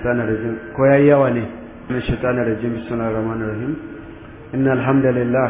الشيطان الرجيم كويا يواني من الشيطان الرجيم بسم الله الرحمن الرحيم إن الحمد لله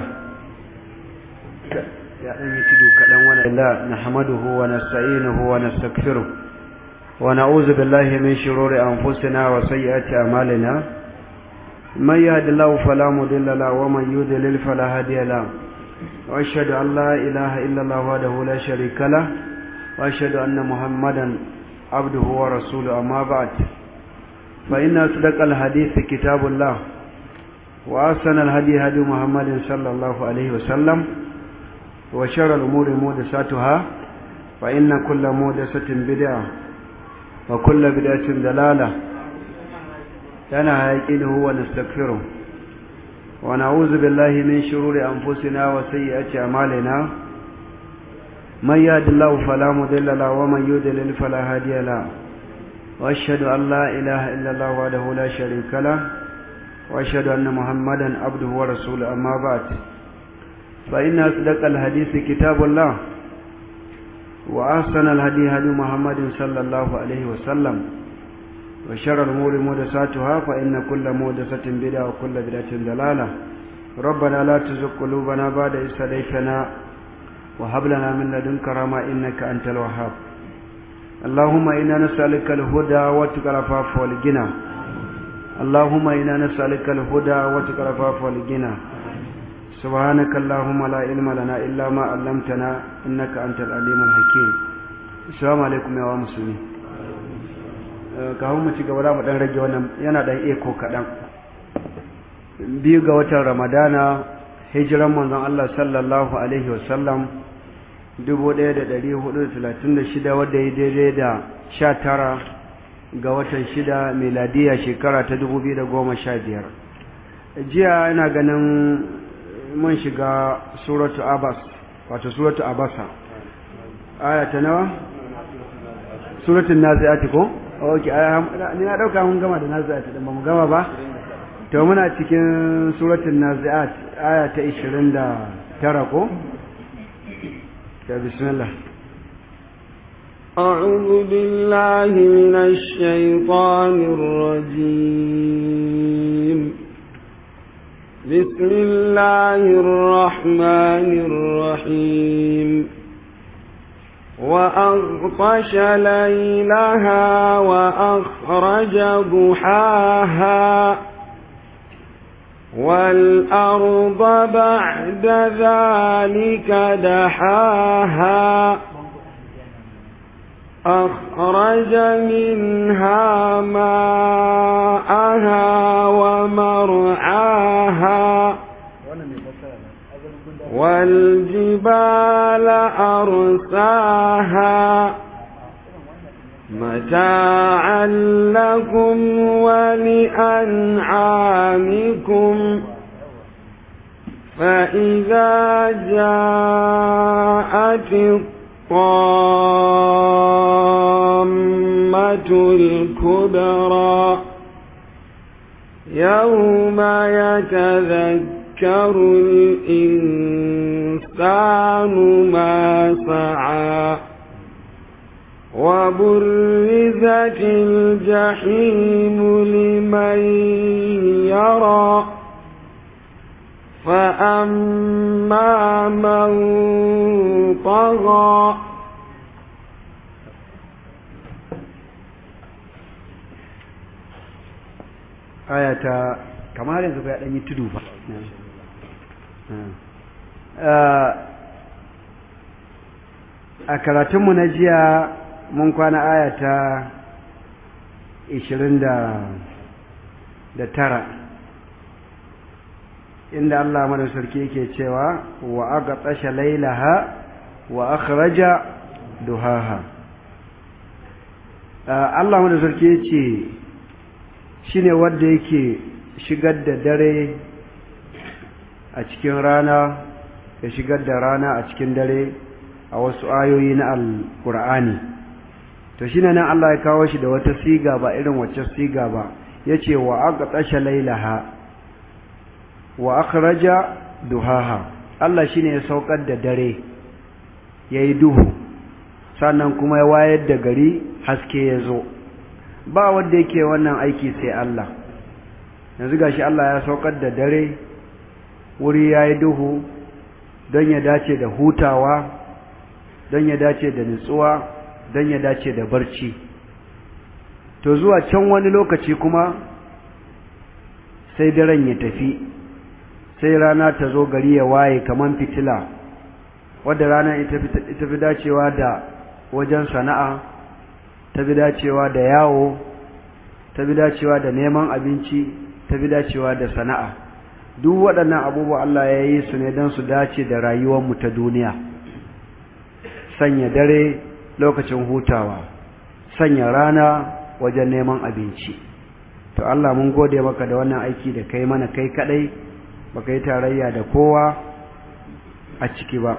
يا أمي تدو كلام لا نحمده ونستعينه ونستغفره ونعوذ بالله من شرور أنفسنا وسيئات أعمالنا من يهد الله فلا مضل له ومن يضلل فلا هادي له وأشهد أن لا إله إلا الله وحده لا شريك له وأشهد أن محمدا عبده ورسوله أما بعد فإن أصدق الحديث كتاب الله وأحسن الهدي هدي محمد صلى الله عليه وسلم وشر الأمور محدثاتها فإن كل محدثة بدعة وكل بدعة ضلالة لنا يقينه ونستغفره ونعوذ بالله من شرور أنفسنا وسيئات أعمالنا من يهد الله فلا مضل له ومن يضلل فلا هادي له واشهد ان لا اله الا الله وحده لا شريك له واشهد ان محمدا عبده ورسوله اما بعد فان اصدق الحديث كتاب الله واحسن الهدي هدي محمد صلى الله عليه وسلم وشر الامور محدثاتها فان كل محدثه بدعه وكل بدعه ضلاله ربنا لا تزغ قلوبنا بعد إذ هديتنا وهب لنا من لدنك رحمة إنك أنت الوهاب اللهم إنا نسألك الهدى وتقى العفاف والغنى اللهم إنا نسألك الهدى وتقى العفاف والغنى سبحانك اللهم لا علم لنا إلا ما علمتنا إنك أنت العليم الحكيم السلام عليكم يا مسلمين kawun mu ci gaba da mu dan rage wannan yana dan eko kadan biyu ga watan ramadana hijiran manzon Allah sallallahu alaihi wasallam 1436 wadda ya daidai da 19 ga watan 6 miladiya shekara ta 2015 jiya ina ganin mun shiga suratu abas wato suratu abasa aya ta nawa suratun nazi'ati ko ok ni na dauka mun gama da nazi'ati din ba mu gama ba to muna cikin suratul nazi'at aya ta 29 ko ya bismillah أعوذ بالله من الشيطان الرجيم بسم الله الرحمن الرحيم وأغطش ليلها وأخرج ضحاها والأرض بعد ذلك دحاها أخرج منها ماءها ومرعاها والجبال أرساها متاعا لكم ولأنعامكم فإذا جاءت الطامة الكبرى يوم يتذكر الإنسان ما سعى وبرزت الجحيم لمن يرى فأما من طغى ayata kamar yanzu ya ɗanyi tudu ba a karatunmu na jiya mun kwana ayata ishirin da tara inda Allah mana sarki yake cewa wa aga tsasha lailaha wa akhraja duhaha Allah mana sarki yace shine wanda yake shigar da dare a cikin rana ya shigar da rana a cikin dare a wasu ayoyi na alkur'ani to shine nan Allah ya kawo shi da wata siga ba irin wacce siga ba yace wa aga tsasha lailaha wa akhraja duhaha Allah shine ya saukar da dare yayi duhu sannan kuma ya wayar da gari haske ya zo ba wanda yake wannan aiki sai Allah yanzu gashi Allah ya saukar da dare wuri yayi duhu don ya dace da hutawa don ya dace da nutsuwa don ya dace da barci to zuwa can wani lokaci kuma sai daren ya tafi sai rana ta zo gari ya waye kaman fitila wadda rana ita fi dacewa da wajen sana'a ta fi dacewa da yawo ta fi dacewa da neman abinci ta fi dacewa da sana'a duk waɗannan abubuwa Allah ya yi su ne don su dace da rayuwarmu ta duniya sanya dare lokacin hutawa sanya rana wajen neman abinci to Allah mun gode maka da wannan aiki da kai mana kai kadai baka yi tarayya da kowa a ciki ba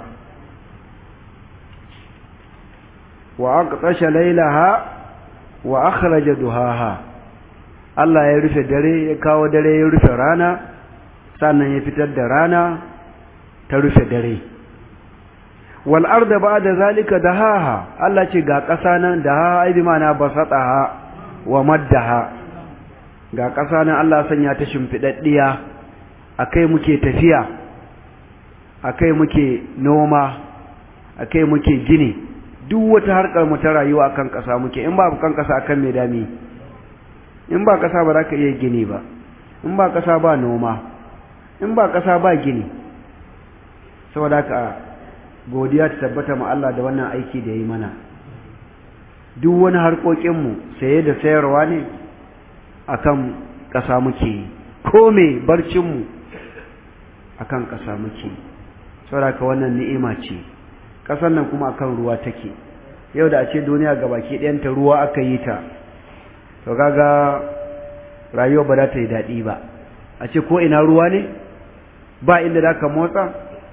wa aqtasha laylaha wa akhraja duhaha Allah ya rufe dare ya kawo dare ya rufe rana sannan ya fitar da rana ta rufe dare wal arda ba'da zalika dahaha Allah ce ga ƙasa nan dahaha ai bi ma'ana basataha wa maddaha ga ƙasa nan Allah sanya ta shimfidaddiya akai muke tafiya akai muke noma akai muke gini duk wata harkar mu ta rayuwa akan ƙasa muke in ba kan ƙasa akan me dami in ba ƙasa ba za ka iya gini ba in ba ƙasa ba noma in ba ƙasa ba gini saboda ka godiya ta tabbata ma Allah da wannan aiki da ya yi mana duk wani harkokinmu saye da sayarwa ne akan ƙasa muke yi ko me barcinmu akan ƙasa muke yi saboda ka wannan ni'ima ce ƙasar nan kuma akan ruwa take yau da a ce duniya gabaki ɗayanta ruwa aka yi ta to kaga rayuwa ba za ta yi daɗi ba a ce ko ina ruwa ne ba inda za ka motsa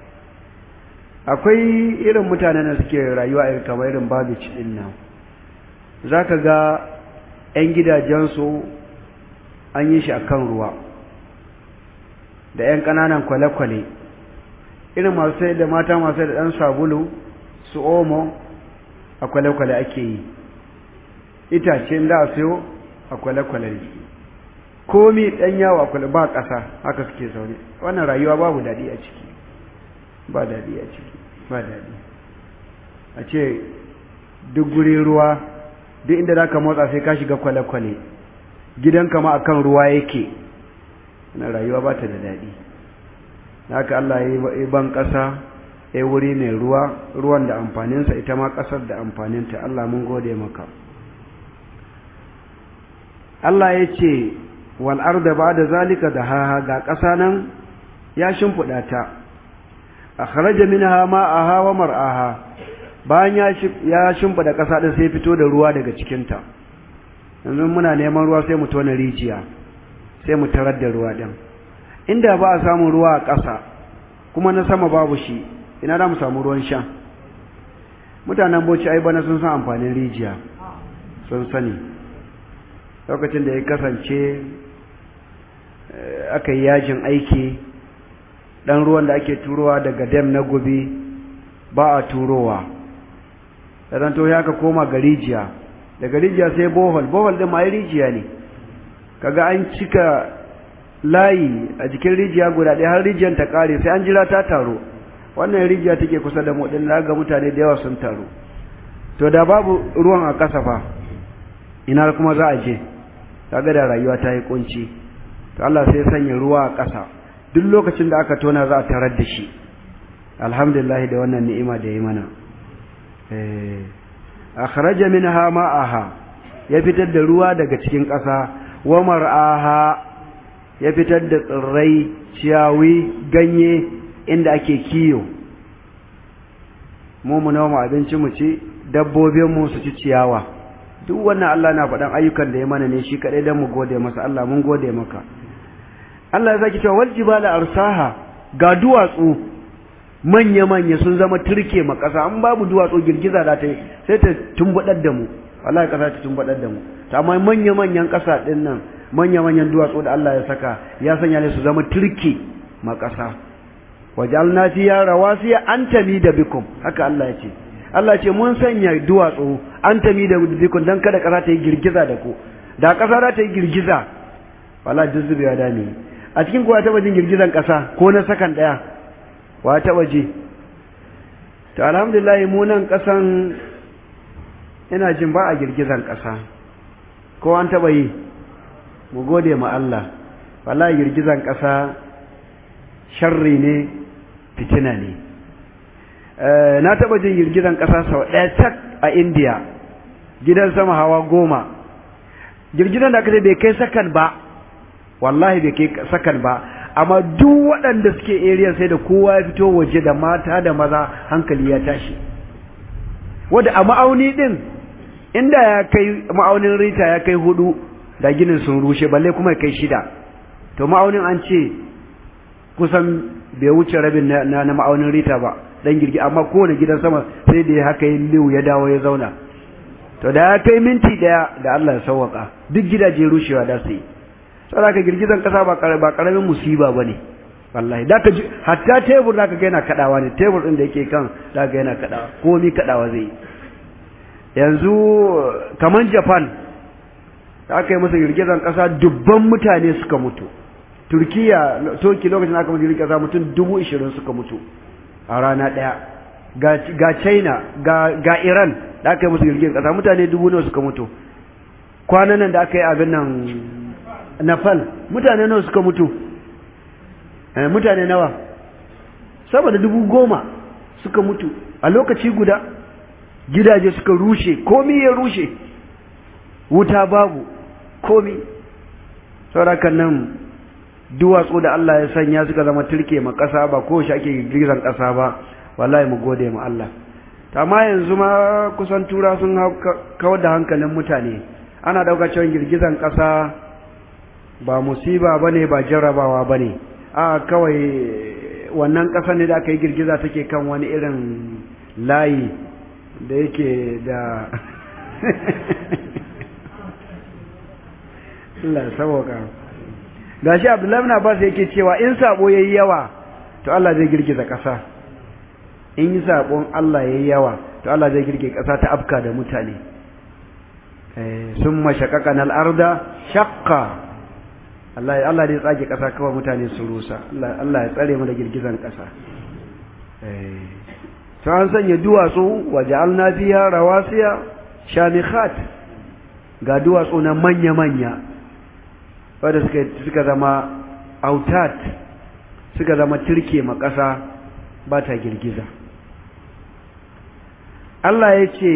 akwai irin mutanen da suke rayuwa irin kamar irin babici ɗin nan za ka ga 'yan gidajensu an yi shi a kan ruwa da 'yan ƙananan kwale-kwale irin masu sai da mata masu sai da ɗan sabulu su omo a kwale-kwale ake yi itace da a sayo a kwale-kwale ne komi ɗan yawo a kwale ba ƙasa haka suke zaune wannan rayuwa babu daɗi a ciki ba daɗi a ciki ba daɗi a ce duk guri ruwa duk inda za ka motsa sai ka shiga kwale-kwale gidanka ma akan ruwa yake wannan rayuwa ba ta da daɗi haka Allah ya yi ban ƙasa ya wuri mai ruwa ruwan da amfaninsa ita ma ƙasar da amfaninta Allah mun gode maka Allah ya ce wal arda ba'da zalika dahaha ga ƙasa nan ya shimfiɗa ta akhraja minha ma'aha wa mar'aha bayan ya ya shimfiɗa ƙasa din sai fito da ruwa daga cikin ta yanzu muna neman ruwa sai mu tona rijiya sai mu tarar da ruwa din inda ba a samu ruwa a ƙasa kuma na sama babu shi ina da mu samu ruwan sha mutanen boci ai bana sun san amfanin rijiya sun sani lokacin da ya kasance aka yi yajin aiki ɗan ruwan da ake turowa daga dam na gobe ba a turowa ɗan to ya ka koma ga rijiya daga rijiya sai bohol bohol ɗin ma rijiya ne kaga an cika layi a jikin rijiya guda ɗaya har rijiyar ta ƙare sai an jira ta taro wannan rijiya take kusa da mu ɗin ga mutane da yawa sun taru to da babu ruwan a ƙasa fa ina kuma za a je kaga da rayuwa ta yi kunci to Allah sai sanya ruwa a ƙasa duk lokacin da aka tona za a tarar da shi alhamdulillah da wannan ni'ima da yi mana eh akhraja minha ma'aha ya fitar da ruwa daga cikin ƙasa wa mar'aha ya fitar da tsirrai ciyawi ganye inda ake kiyo mu mu noma abinci mu ci dabbobin mu su ci ciyawa duk wannan Allah na faɗan ayyukan da ya mana ne shi kaɗai don mu gode masa Allah mun gode maka Allah ya saki cewa wal jibala arsaha ga duwatsu manya manya sun zama turke ma ƙasa an babu duwatsu girgiza da ta sai ta tumbadar da mu wallahi ƙasa ta tumbadar da mu to amma manya manyan ƙasa din nan manya manyan duwatsu da Allah ya saka ya sanya ne su zama turke ma ƙasa wajalna fiya rawasiya antami da bikum haka Allah ya ce Allah ce mun sanya duwatsu an tami da bikun don kada ƙasa ta yi girgiza da ku da ƙasa za ta yi girgiza wala duk zubewa da ne a cikin kuwa taɓa jin girgizan ƙasa ko na sakan ɗaya wa taɓa ji to alhamdulillah mu nan ƙasan ina jin ba a girgizan ƙasa ko an taɓa yi mu gode ma Allah wala girgizan ƙasa sharri ne fitina ne na taɓa jin girgizan ƙasa sau ɗaya tak a indiya gidan sama hawa goma girgizan da aka ce bai kai sakan ba wallahi bai kai sakan ba amma duk waɗanda suke area sai da kowa ya fito waje da mata da maza hankali ya tashi wadda a ma'auni ɗin inda ya kai ma'aunin rita ya kai hudu da ginin sun rushe balle kuma ya kai shida to ma'aunin an ce kusan bai wuce rabin na, na, ma'aunin rita ba dan girgi amma kowane gidan sama sai da ya haka yin liu ya dawo ya zauna to da ya kai minti daya da Allah ya sauwaka duk gidaje rushewa da su yi saboda ka girgizan kasa ba ba karamin musiba bane wallahi da ka ji hatta tebur da ka ga yana kadawa ne tebur din da yake kan da ga yana kadawa komai kadawa zai yanzu kaman Japan da aka yi masa girgizan kasa dubban mutane suka mutu Turkiya Turki lokacin aka mutu girgizan kasa mutum dubu ishirin suka mutu a rana daya ga China ga ga Iran da aka yi musu girgizan kasa mutane dubu nawa suka mutu kwanan nan da aka yi abin nan Nepal mutane nawa suka mutu eh, mutane nawa saboda dubu goma suka mutu a lokaci guda gidaje suka rushe komi ya rushe wuta babu komi saurakan nan duwatsu da Allah ya sanya suka zama turke ma ƙasa ba ko shi ake girgizan ƙasa ba wallahi mu gode ma Allah amma yanzu ma kusan tura sun kawar da hankalin mutane ana ɗauka cewa girgizan ƙasa ba musiba bane ba jarrabawa bane a kawai wannan ƙasa ne da aka yi girgiza take kan wani irin layi da yake da Allah saboka gashi Abdullahi na Abbas yake cewa in sabo yayi yawa to Allah zai girgiza ƙasa in yi sabon Allah yayi yawa to Allah zai girgiza ƙasa ta afka da mutane eh summa shaqaqana al-arda shaqqa Allah Allah zai tsage ƙasa kawai mutane su rusa Allah Allah ya tsare mu da girgizan ƙasa eh to an sanya duwatsu waja'alna fiha rawasiya shamikhat ga duwatsu na manya-manya wadda suka, suka zama autat suka zama turke ma ƙasa ba ta girgiza Allah ya ce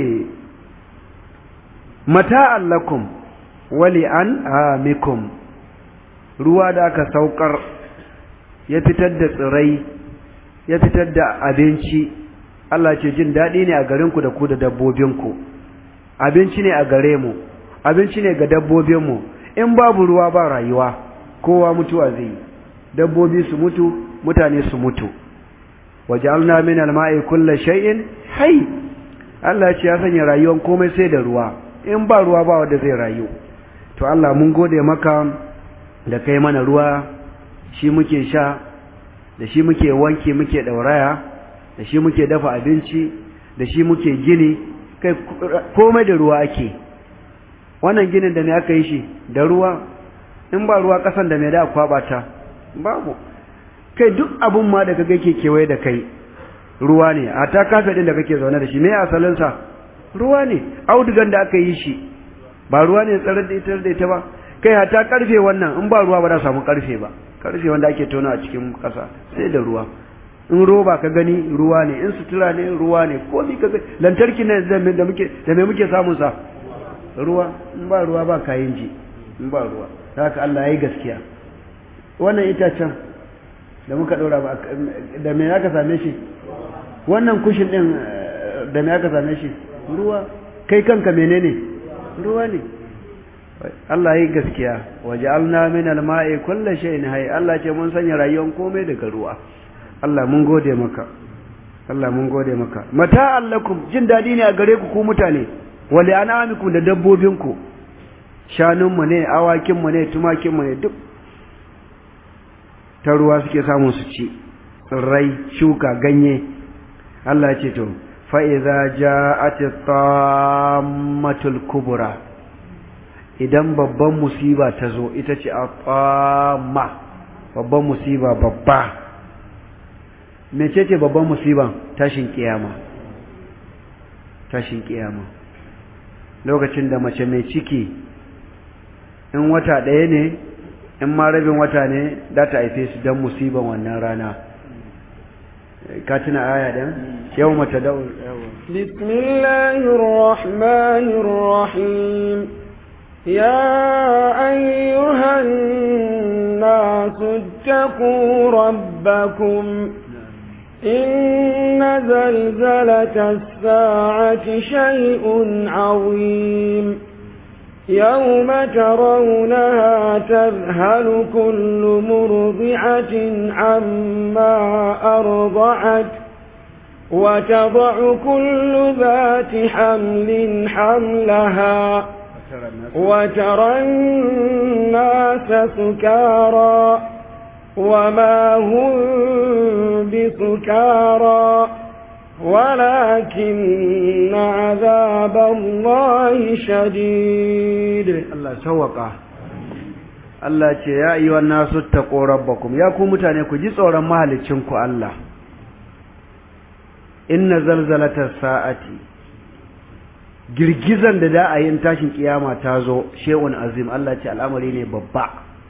mata allakum wali an amikum ruwa da aka saukar ya fitar da tsirai ya fitar da abinci Allah ce jin daɗi ne a garinku da ku da dabbobinku abinci ne a gare mu abinci ne ga dabbobinmu in babu ruwa ba rayuwa kowa mutuwa zai dabbobi su mutu mutane su mutu waj'alna min al-ma'i kulli shay'in hayy Allah ce ya sanya rayuwar komai sai da ruwa in ba ruwa ba wanda zai rayu to Allah mun gode maka da kai mana ruwa shi muke sha da shi muke wanke muke dauraya da shi muke dafa abinci da shi muke gini kai komai da ruwa ake wannan ginin da me aka yi shi da ruwa in ba ruwa kasan da me da kwaba ta babu kai duk abun ma da kaga yake kewaye da kai ruwa ne a ta kafe din da kake zaune da shi me asalin sa ruwa ne audugan da aka yi shi ba ruwa ne tsarar da ita da ita ba kai hata karfe wannan in ba ruwa ba za samu karfe ba karfe wanda ake tona a cikin kasa sai da ruwa in roba ka gani ruwa ne in sutura ne ruwa ne ko mi ka lantarki ne da muke da me muke samun sa ruwa in ba ruwa ba kayan ji in ba ruwa haka Allah yayi gaskiya wannan itacen da muka dora ba da me aka same shi wannan kushin din da me aka same shi ruwa kai kanka menene ruwa ne Allah yayi gaskiya waja'alna min al-ma'i kulli shay'in hayy Allah ce mun sanya rayuwar komai daga ruwa Allah mun gode maka Allah mun gode maka mata allakum jin dadi ne a gare ku ku mutane wali anamikum da dabbobinku shanunmu ne awakinmu ne tumakinmu ne duk ta ruwa suke samun su ci tsirrai shuka ganye Allah ce to fa idza ja'at tammatul kubra idan babban musiba ta zo ita ce a ƙwama babban musiba babba mece ce babban musiban tashin kiyama tashin kiyama lokacin da mace mai ciki in wata ɗaya ne in ma rabin wata ne za ta haife su don musiban wannan rana ka tuna aya ɗin yau mata da bismillahirrahmanirrahim يا أيها الناس اتقوا ربكم إن زلزلة الساعة شيء عظيم يوم ترونها تذهل كل مرضعة عما أرضعت وتضع كل ذات حمل حملها وترى الناس سكارى وما هم بسكارى ولكن عذاب الله شديد الله سوقا Allah ce ya yi wa nasu taƙo rabbakum ya ku mutane ku ji tsoron mahalicinku Allah inna zalzalatar sa'ati girgizan da da a yin tashin kiyama ta zo she'un azim Allah ce al'amari ne babba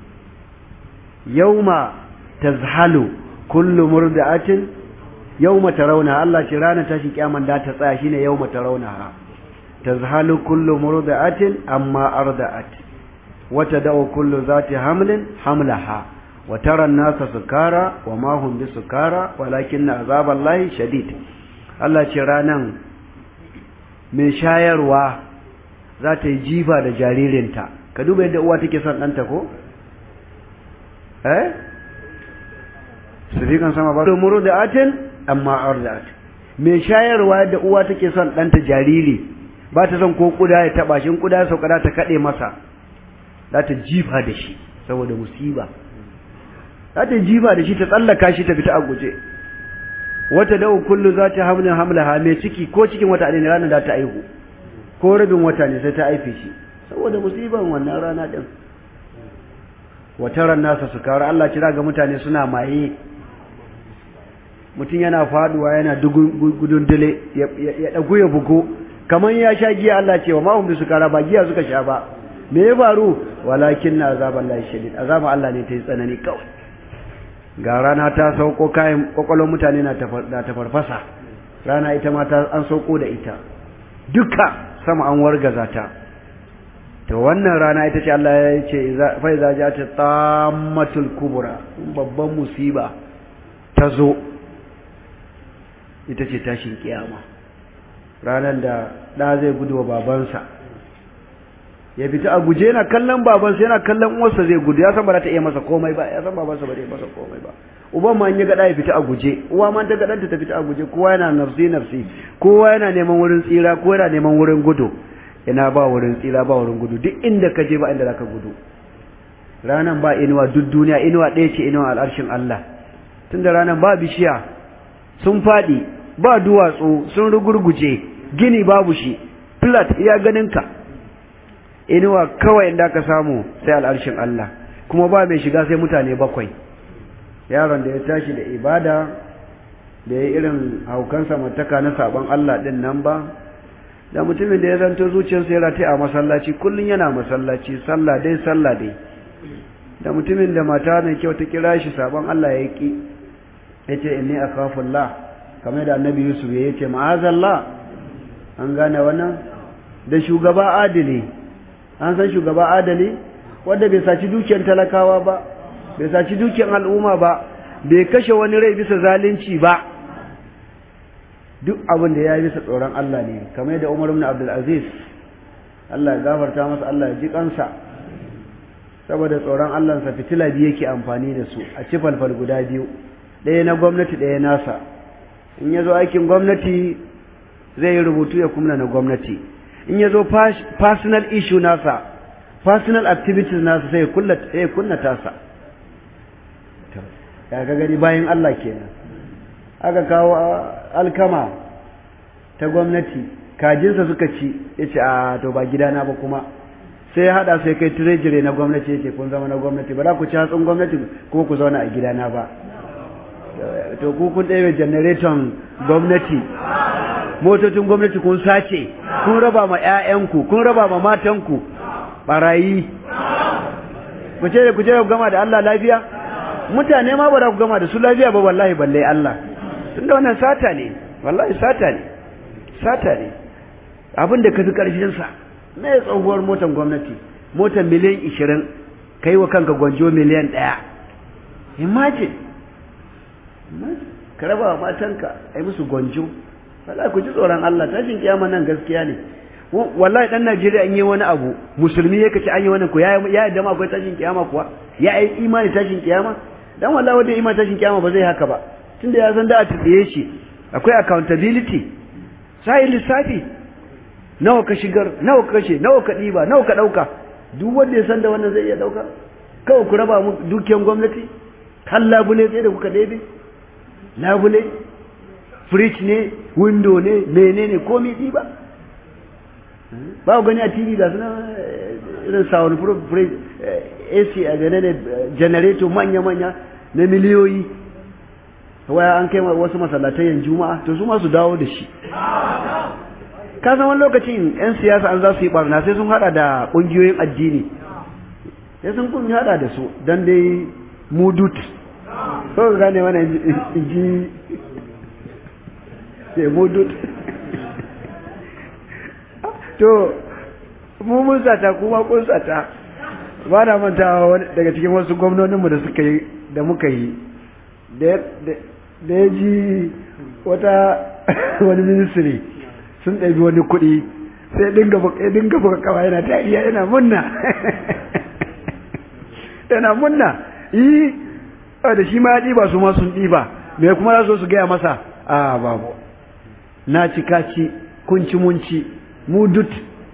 yauma tazhalu kullu murdi'atin yauma tarawna Allah ce ranar tashin kiyaman da ta tsaya shine yauma tarawna tazhalu kullu murdi'atin amma arda'at wa tad'u kullu zati hamlin hamlaha wa tara an-nasa sukara wa ma hum bisukara walakinna azaballahi shadid Allah ce ranan mai shayarwa za ta yi jifa da jaririnta ka duba yadda uwa take son ɗanta ko? eh? sirikan sama ba muru da atin amma ar da atin mai shayarwa yadda uwa take son ɗanta jariri ba ta son ko kuda ya taɓa shi kuda ya sauka ta kaɗe masa za ta jifa da shi saboda musiba za ta jifa da shi ta tsallaka shi ta fita a guje wata da'u kullu za ta hamlin hamlaha mai ciki ko cikin wata ne ranar da ta aihu ko rabin wata ne sai ta aife shi saboda musiban wannan rana din wata ran nasa su kawar Allah kira ga mutane suna maye mutum yana faduwa yana gudun dile ya dagu ya bugo kamar ya sha giya Allah ce wa ma hum su kara ba giya suka sha ba me ya faru walakin na azaban Allah shadid azaban Allah ne ta yi tsanani kawai ga rana ta sauko kayan kwakwalon mutane na ta farfasa rana ita ma ta an sauko da ita duka sama an wargaza ta to wannan rana ita ce Allah ya ce fa iza ja'at tammatul kubra babban musiba ta zo ita ce tashin kiyama ranar da da zai gudu wa babansa ya fita a guje yana kallon babansa yana kallon uwarsa zai gudu ya san ba za ta iya masa komai ba ya san babansa ba zai masa komai ba uban ma in ya gada ya fita a guje uwa ma ta gadanta ta fita a guje kowa yana nafsi nafsi kowa yana neman wurin tsira kowa yana neman wurin gudu ina ba wurin tsira ba wurin gudu duk inda ka je ba inda zaka gudu ranan ba inuwa duk duniya inuwa ɗaya ce inuwa al'arshin Allah tunda ranan ba bishiya sun faɗi ba duwatsu sun rugurguje gini babu shi flat iya ganinka inuwa kawai inda ka samu sai al'arshin Allah kuma ba mai shiga sai mutane bakwai yaron da ya tashi da ibada da ya irin haukan samartaka na sabon Allah din nan ba da mutumin da ya zanto zuciyarsa ya rataye a masallaci kullum yana masallaci sallah dai sallah dai da mutumin da mata mai kyau ta kira shi sabon Allah ya ki yace inni akhafullah kamar da annabi Yusuf ya yace ma'azallah an gane wannan da shugaba adili an san shugaba adali wanda bai saci dukiyar talakawa ba bai saci dukiyar al'umma ba bai kashe wani rai bisa zalunci ba duk abin da ya yi bisa tsoron Allah ne kamar yadda Umar ibn Abdul Aziz Allah ya gafarta masa Allah ya ji kansa saboda tsoron Allah sa fitila biyu yake amfani da su a ci falfal guda biyu ɗaya na gwamnati ɗaya nasa in ya zo aikin gwamnati zai yi rubutu ya kumna na gwamnati in ya zo personal issue nasa personal activities nasa sai ya kunna tasa ya ga gani bayan Allah kenan aka kawo alkama ta gwamnati kajinsa suka ci ya ce a to ba gidana ba kuma sai ya hada sai kai treasury na gwamnati yake kun zama na gwamnati ba za ku ci hatsin gwamnati kuma ku zauna a gidana ba to ku kun ɗaya generaton gwamnati motocin gwamnati kun sace kun raba ma 'ya'yanku kun raba ma matanku barayi ku ce ku ce ku gama da Allah lafiya mutane ma ba za ku gama da su lafiya ba wallahi balle Allah tunda wannan sata ne wallahi sata ne sata ne abin da ka fi karfin sa me tsohuwar motar gwamnati motar miliyan 20 kai wa kanka gwanjo miliyan 1 imagine ka raba wa matanka ai musu gwanjo wallahi ku ji tsoron Allah tashin kiyama nan gaskiya ne wallahi dan Najeriya in yi wani abu musulmi yake ci an yi wannan ko ya ya yadda ma akwai tashin kiyama kuwa ya yi imani tashin kiyama dan wallahi wanda imani tashin kiyama ba zai haka ba tunda ya san da a tsiye shi akwai accountability sai lissafi nawa ka shigar nawa ka kashe nawa ka diba nawa ka dauka duk wanda ya san da wannan zai iya dauka kawai ku raba mu dukiyan gwamnati har labule sai da kuka daidai labule fridge ne window ne menene komai diba ba ku gani a tv ga suna irin sound proof ac a gane ne generator manya-manya na miliyoyi waya an kai wasu masallatayen juma'a to su masu dawo da shi ka san wani lokacin 'yan siyasa an za su yi barna sai sun hada da ƙungiyoyin addini sai sun kun hada da su don dai mudut so ka gane wani ji sai mudut to mu mun sata kuma kun sata ba na mantawa daga cikin wasu gwamnoninmu da suka yi da muka yi da ya ji wata wani ministry sun ɗabi wani kuɗi sai dinga buga kawa yana dariya yana munna yana munna yi da shi ma ya ɗiba su ma sun ɗiba me kuma za su gaya masa a babu na ci kaci kunci munci mudut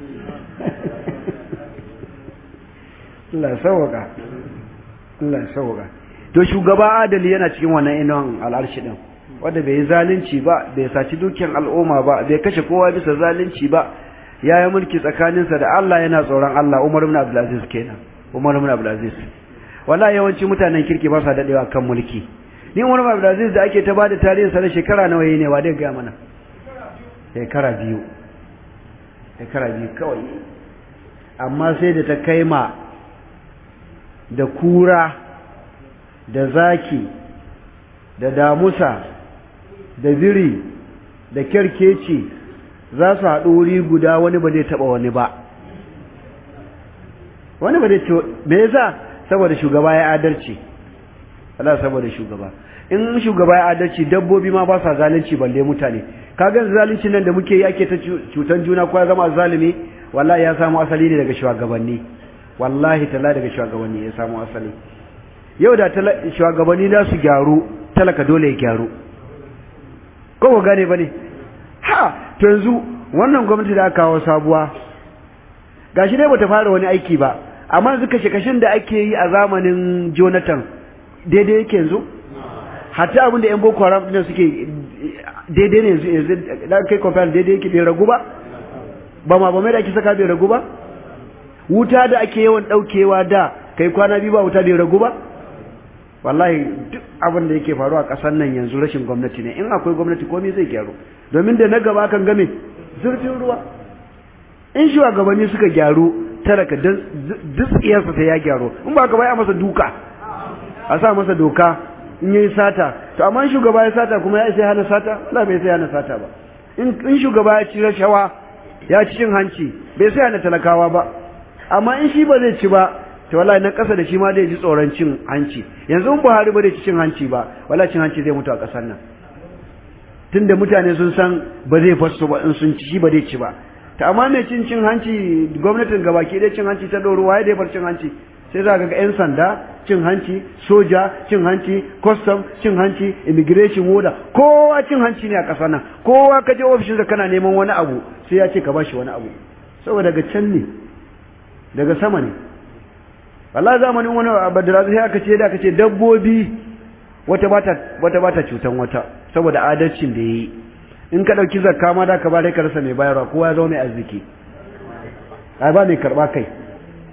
Allah sauwaka Allah sauwaka to shugaba adali yana cikin wannan inon al'arshi din wanda bai yi zalunci ba bai saci dukiyar al'umma ba bai kashe kowa bisa zalunci ba ya yi mulki tsakaninsa da Allah yana tsoron Allah Umar ibn Abdul Aziz kenan Umar ibn Abdul Aziz wallahi yawanci mutanen kirki ba sa dadewa kan mulki ni Umar ibn Abdul Aziz da ake ta bada tarihin sa na shekara nawa yayi ne wa dai ga mana shekara biyu shekara biyu kawai amma sai da ta kai ma da kura da zaki da damusa da biri da kyarkeci za su haɗu wuri guda wani ba zai taɓa wani ba wani ba zai ce me yasa saboda shugaba ya adalci Allah saboda shugaba in shugaba ya adalci dabbobi ma ba sa zalunci balle mutane kaga zalunci nan da muke yi ake ta cutan juna ko ya zama zalimi wallahi ya samu asali ne daga shugabanni wallahi talla daga shugabanni ya samu asali yau da shugabanni za su gyaru talaka dole ya gyaru ko ba gane bane ha to yanzu wannan gwamnati da aka kawo sabuwa gashi dai bata fara wani aiki ba amma yanzu kashe kashin da ake yi a zamanin Jonathan daidai yake yanzu hatta abin da yan boko haram din suke daidai ne yanzu yanzu da kai compare daidai yake bai ragu ba ba ma ba mai da ake saka bai ragu ba wuta da ake yawan daukewa da kai kwana biyu ba wuta bai ragu ba wallahi duk abin da yake faruwa a ƙasar nan yanzu rashin gwamnati ne in akwai gwamnati komai zai gyaru domin da na gaba kan game zurfin ruwa in shugabanni suka gyaru talaka duk tsiyarsa sai ya gyaru in ba ka bai a masa duka a sa masa doka in yayi sata to amma shugaba ya sata kuma ya sai hana sata wala bai sai hana sata ba in shugaba ya ci rashawa ya ci cin hanci bai sai hana talakawa ba amma in shi ba zai ci ba to wallahi na kasa da shi ma zai ji tsoron cin hanci yanzu in Buhari ba zai ci cin hanci ba wallahi cin hanci zai mutu a kasar nan tunda mutane sun san ba zai fasu ba in sun ci shi ba zai ci ba ta amma mai cin cin hanci gwamnatin gabaki ɗaya cin hanci ta ɗoro waye dai bar cin hanci sai za ga 'yan sanda cin hanci soja cin hanci custom cin hanci immigration woda kowa cin hanci ne a ƙasar nan kowa ka je ofishin da kana neman wani abu sai ya ce ka bashi wani abu saboda daga can ne daga sama ne wallahi zamanin wani badara sai aka ce da aka ce dabbobi wata bata wata bata cutan wata saboda adalcin da yayi in ka dauki zakka ma da ka ba dai ka rasa mai bayarwa kowa ya zo mai arziki ai ba mai karba kai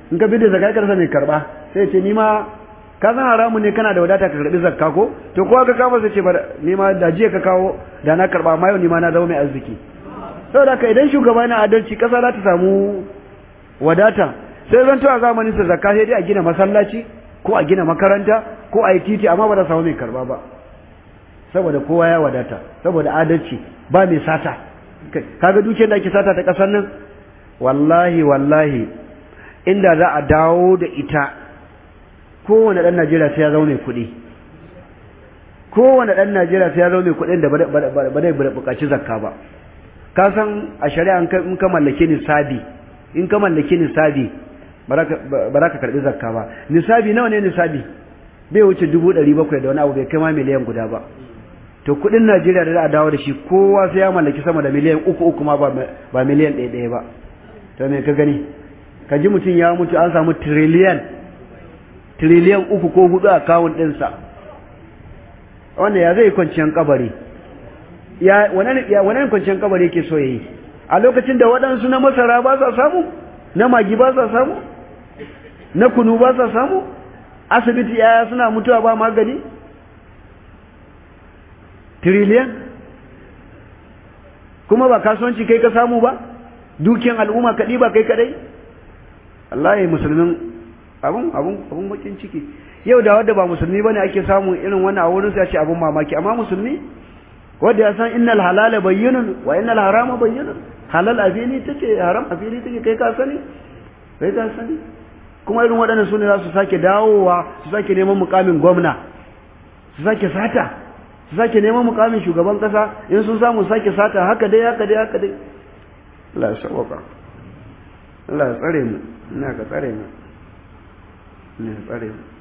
in ka bidda zakka karsa mai karba sai ce ni ma ka san haramu ne kana da wadata ka karbi zakka ko to kowa ka kawo sai ce ba ni ma da jiya ka kawo da na karba amma yau ni ma na zama mai arziki saboda ka idan shugaba na adalci kasa za ta samu wadata sai zan a zamanin sa zakka sai dai a gina masallaci ko a gina makaranta ko a yi titi amma ba za samu mai karba ba saboda kowa ya wadata saboda adalci ba mai sata kaga dukiyar da ake sata ta kasar nan wallahi wallahi inda za a dawo da ita kowane ɗan Najeriya sai ya zaune kuɗi kowane ɗan Najeriya sai ya zaune kuɗin da ba zai buƙaci zakka ba ka san a shari'a in ka mallake nisabi in ka mallake nisabi ba za ka karɓi zakka ba nisabi nawa ne nisabi bai wuce dubu ɗari bakwai da wani abu bai kai ma miliyan guda ba to kuɗin Najeriya da za a dawo da shi kowa sai ya mallaki sama da miliyan uku uku ma ba miliyan ɗaya ɗaya ba to me ka gani ka ji mutum ya mutu an samu tiriliyan tiriliyan uku ko hudu a kawun ɗinsa wanda ya zai kwanciyar kabari ya wani kwanciyar kabari ke so yi a lokacin da waɗansu na masara ba sa samu na magi ba sa samu na kunu ba sa samu asibiti yaya suna mutuwa ba magani tiriliyan kuma ba kasuwanci kai ka samu ba dukiyan al'umma kaɗi ba kai kaɗai Allah ya musulmin abun abun abun bakin ciki yau da wanda ba musulmi bane ake samu irin wannan a wurin sai ce abun mamaki amma musulmi wanda ya san innal halala bayyinun wa innal harama bayyinun halal afili take haram afili take kai ka sani kai ka sani kuma irin waɗannan sune za su sake dawowa su sake neman mukamin gwamna su sake sata su sake neman mukamin shugaban kasa in sun samu sake sata haka dai haka dai haka dai Allah ya sauka Allah ya tsare mu ina ka tsare mu ina ka tsare mu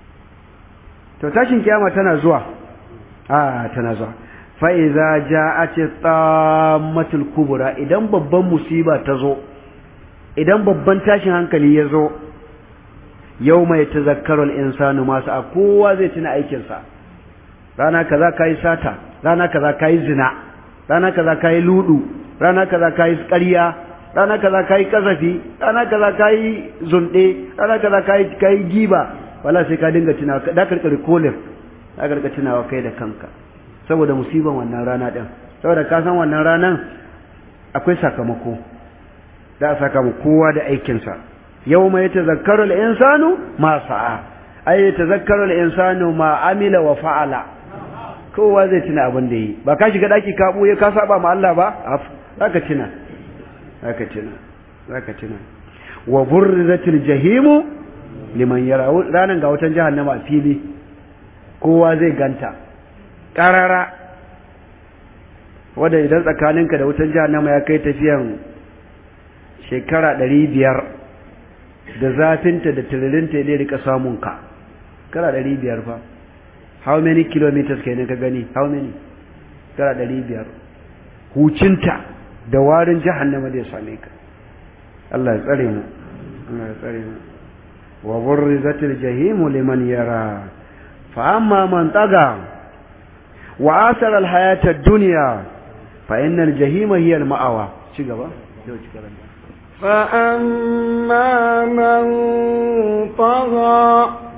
to tashin kiyama tana zuwa a tana zuwa fa iza ja'at tammatul kubra idan babban musiba ta zo idan babban tashin hankali ya zo yau mai tazakkaru al-insanu masu a kowa zai tuna aikinsa rana kaza kayi sata rana kaza kayi zina rana kaza kayi ludu rana kaza kayi ƙarya rana kaza kayi kazafi rana kaza kayi zunde rana kaza kayi kayi giba wala sai ka dinga tunawa da karkare kolin da karkare tunawa kai da kanka saboda musiban wannan rana din saboda ka san wannan ranan akwai sakamako da a saka mu kowa da aikin sa yawma yatazakkaru al-insanu ma sa'a ay yatazakkaru al-insanu ma amila wa fa'ala kowa zai tuna abin da yi ba ka shiga daki ka buye ka saba ma Allah ba zaka tuna zaka tuna zaka tuna wa burrizatil jahimu liman yara ranan ga wutan jahannama a fili kowa zai ganta karara wanda idan tsakaninka da wutan jahannama ya kai tafiyan shekara ɗari biyar da zafinta da tiririnta ya rika samun ka kara ɗari biyar fa how many kilometers kenan ka gani how many kara ɗari biyar hucinta da warin jahannama zai same ka Allah ya tsare mu Allah ya tsare mu wa burrizatil jahimu liman yara fa amma man taga wa asara al hayata ad-dunya fa innal jahima hiya al ma'awa ci gaba yau ci karanta فأما من طغى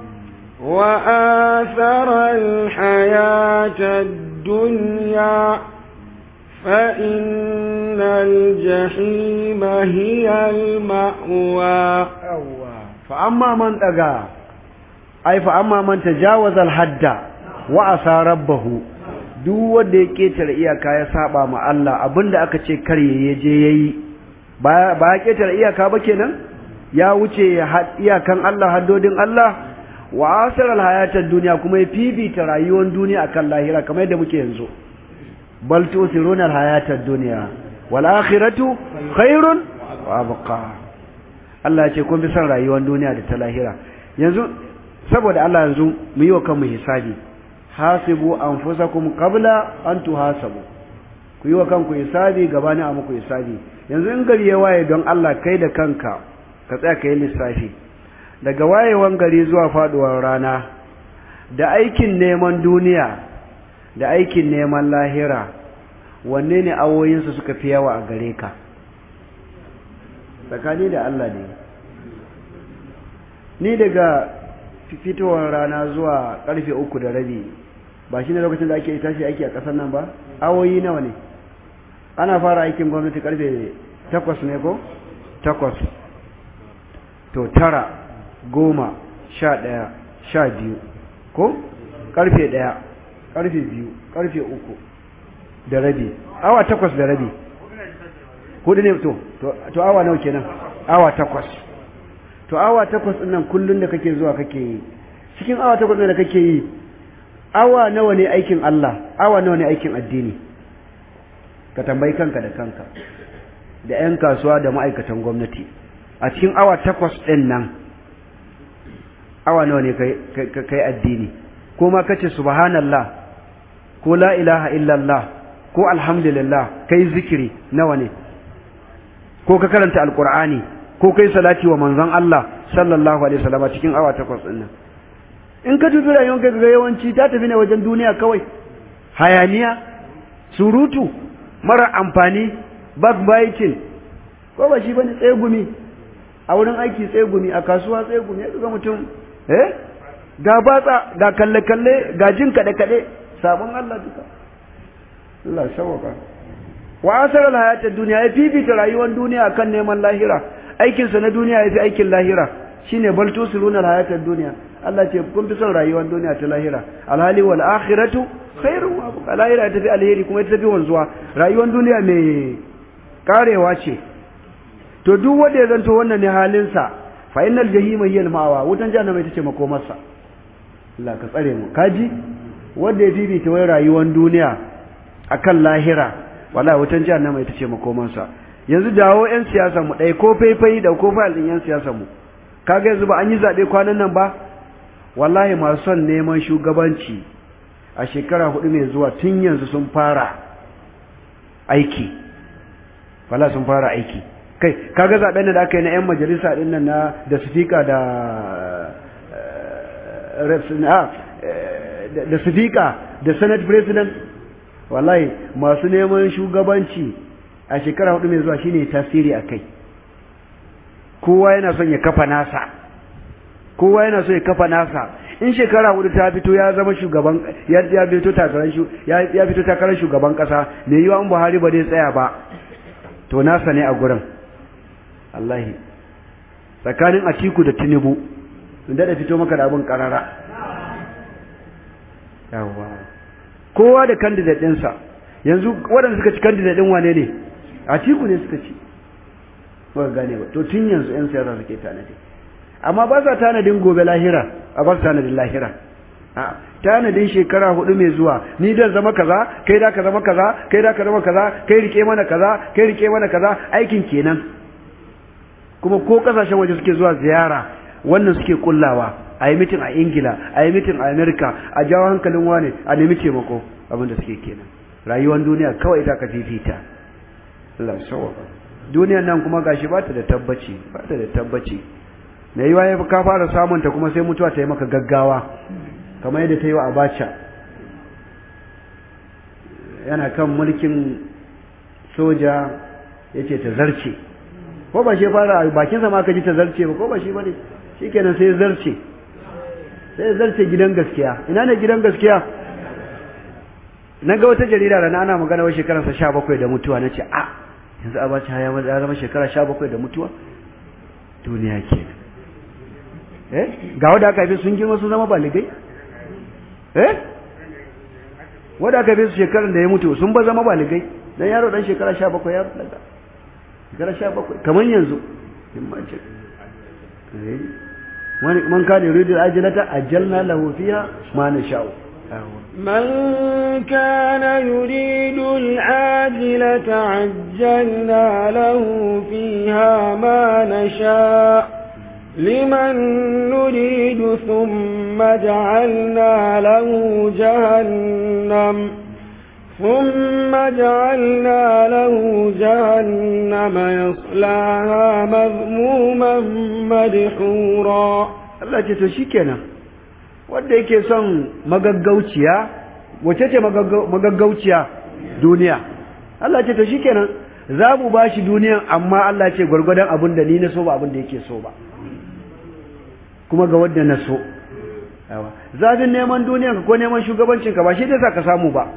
وآثر الحياة الدنيا فإن الجحيم هي المأوى فأما من طغى أي فأما من تجاوز الحد وعصى ربه duk wanda ya ketare iyaka ya saba ma Allah abinda aka ce kar ya je yayi ba ba ya ketare iyaka ba kenan ya wuce iyakan Allah haddodin Allah wa asiral hayatar duniya kuma ya fifita rayuwar duniya akan lahira kamar yadda muke yanzu bal tusiruna alhayatad dunya wal akhiratu khairun wa abqa Allah ya ce kun fi son rayuwar duniya da ta lahira yanzu saboda Allah yanzu mu yi wa kanmu hisabi hasibu anfusakum qabla an tuhasabu ku yi wa kanku hisabi gabanin a muku hisabi yanzu in gari ya waye don Allah kai da kanka ka tsaya ka yi lissafi daga wayewan gari zuwa faduwar rana da aikin neman duniya da aikin neman lahira wanne ne awoyinsu suka fi yawa a gare ka tsakani da Allah ne ni daga fitowar rana zuwa karfe uku da rabi ba shi ne lokacin da ake tashi aiki a ƙasar nan ba awoyi nawa ne ana fara aikin gwamnati karfe takwas ne ko takwas to tara goma sha ɗaya sha biyu ko karfe ɗaya karfe biyu karfe uku da rabi awa takwas da rabi hudu ne to to awa nawa kenan awa takwas to awa takwas ɗin nan kullum da kake zuwa kake yi cikin awa takwas ɗin da kake yi awa nawa ne aikin Allah awa nawa ne aikin addini ka tambayi kanka da kanka da 'yan kasuwa da ma'aikatan gwamnati a cikin awa takwas ɗin nan awa nawa ne kai addini ko ma kace subhanallah ko la ilaha illallah ko alhamdulillah kai zikiri nawa ne ko ka karanta alqur'ani ko kai salati wa manzon Allah sallallahu alaihi wasallam cikin awa takwas din nan in ka dubi rayuwar ka ga yawanci ta tafi ne wajen duniya kawai hayaniya surutu mara amfani backbiting ko ba shi bane tsegumi a wurin aiki tsegumi a kasuwa tsegumi ga mutum eh ga batsa ga kalle kalle ga jin kade kade sabon Allah duka Allah shawaka wa asar alhayat ad-dunya ya fifita rayuwar duniya akan neman lahira aikin sa na duniya yafi aikin lahira shine bal tusiruna alhayat ad-dunya Allah ce kun fi son rayuwar duniya ta lahira alhali wal akhiratu khairun wa abqa lahira ta fi alheri kuma ta fi wanzuwa rayuwar duniya mai karewa ce to duk wanda ya zanto wannan ne halin sa fa innal jahima hiya al-ma'wa wutan jahannama ita ce makomarsa Allah ka tsare mu kaji wanda ya fifita wai rayuwar duniya akan lahira wallahi wutan jahannama ita ce makomarsa yanzu dawo yan siyasa mu dai ko faifai da ko fa'al din yan siyasa mu kaga yanzu ba an yi zabe kwanan nan ba wallahi masu son neman shugabanci a shekara hudu mai zuwa tun yanzu sun fara aiki wala sun fara aiki kai kaga zaben da aka yi na yan majalisa din nan na da speaker da da speaker da senate president wallahi masu neman shugabanci a shekara hudu mai zuwa shine tasiri akai kowa yana son ya kafa nasa kowa yana so ya kafa nasa in shekara hudu ta fito ya zama shugaban ya ya fito takarar shu ya ya fito takarar shugaban kasa me yiwa an Buhari ba zai tsaya ba to nasa ne a gurin wallahi tsakanin Atiku da Tinubu inda da fito maka da abin karara yawa kowa da candidate ɗinsa yanzu waɗanda suka ci candidate ɗin wane ne Atiku ne suka ci ba gane ba to tun yanzu 'yan siyasa suke tanadi amma ba sa tanadin gobe lahira a ba su tanadin lahira a tanadin shekara hudu mai zuwa ni dan zama kaza kai da ka zama kaza kai da ka zama kaza kai rike mana kaza kai rike mana kaza aikin kenan kuma ko kasashen waje suke zuwa ziyara wannan suke kullawa a yi mitin a ingila a yi mitin a amerika a jawo hankalin wane a nemi taimako abin da suke kenan rayuwar duniya kawai ita ka fifita Allah sauwaka duniyar nan kuma gashi ba ta da tabbaci ba ta da tabbaci na yi waye ka fara samunta kuma sai mutuwa ta yi maka gaggawa kamar yadda ta yi wa abacha yana kan mulkin soja ya ce ta zarce ko ba shi fara bakinsa ma ka ji ta zarce ba ko ba shi ba ne shi kenan sai zarce sai zarce gidan gaskiya ina ne gidan gaskiya na ga wata jarida rana ana magana wa shekararsa sha bakwai da mutuwa na ce a yanzu abacha ya zama shekara sha bakwai da mutuwa duniya kenan eh ga wanda aka haife sun girma sun zama baligai eh wanda aka haife su shekarar da ya mutu sun ba zama baligai dan yaro dan shekara 17 ya daga shekara 17 kamar yanzu in ma ce eh wani man kana yuridu ajlata ajalna lahu fiha ma nasha'u من كان يريد العاجلة عجلنا له فيها ما نشاء لمن نريد ثم جعلنا له جهنم ثم جعلنا له جهنم يصلاها مذموما مدحورا Allah ce to shikenan wanda yake son magaggauciya wace ce magaggauciya duniya Allah ce to shikenan za mu bashi duniyan amma Allah ce gwargwadon abin da ni na so ba abin da yake so ba kuma ga wadda na so zafin neman duniyanka ko neman shugabancinka ba shi da sa ka samu ba